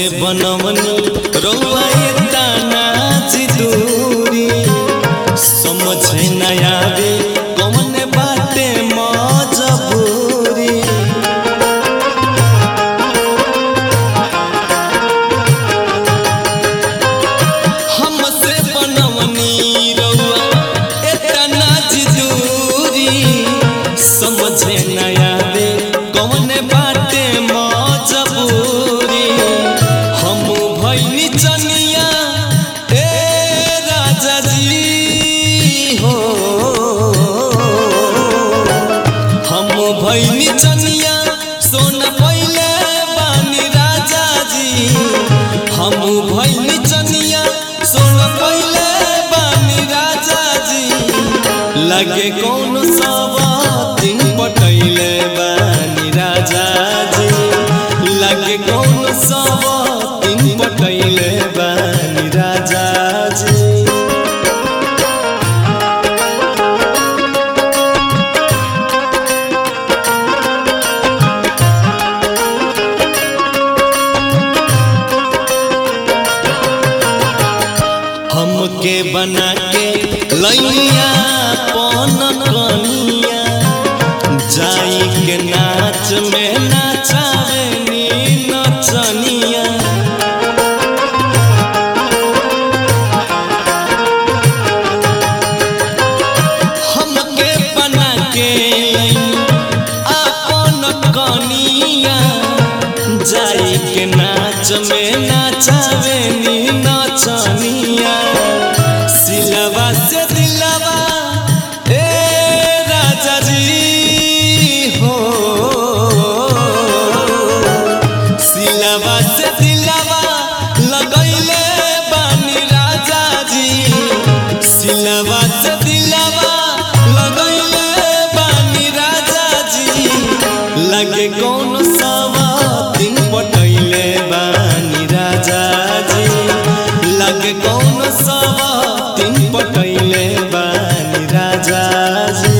बनवनी रउआ एतना जी दूरी समझे न आवे कौन बाटे मजबूरी हमसे बनवनी रउआ एतना जी दूरी समझे न आवे कौन बाटे मजबूरी हम भैनी चनिया ए राजा जी हो हम भैनी चनिया सोन पहिले बानी राजा जी हम भैनी चनिया सोन पहिले बानी राजा जी लगे कौन सवा दिन पटैले बानी राजा जी लगे कौन सवा दिन पटैले बानी राजा जी हमके बना के लैया पन कनिया जाई के नाच में नाचावे नी नचनिया हमके बना के लैया अपन कनिया जाई के नाच में नाचावे नी नचनिया सिलवा से दिलवा ए राजा जी हो सिलवा से दिलवा लगैले बानी राजा जी सिलवा से दिलवा लगैले बानी राजा जी लगे कौन सवा दिन पटैले बानी राजा जी लगे कौन सवा दिन पटैले बानी राजा जी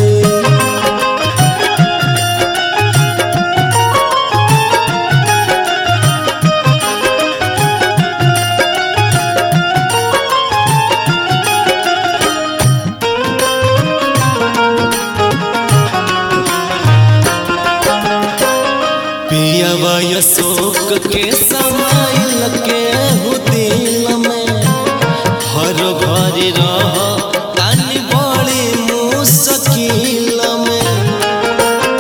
पियवा अशोक के समाइल के हो दिल में हर घर रह तानी बड़ी मुश्किल में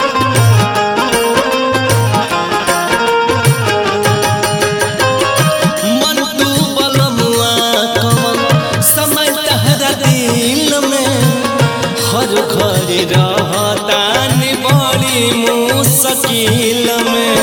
मन तू बलमुआ कमल समय तहरा दिल में हर घर रह तानी बड़ी मुश्किल में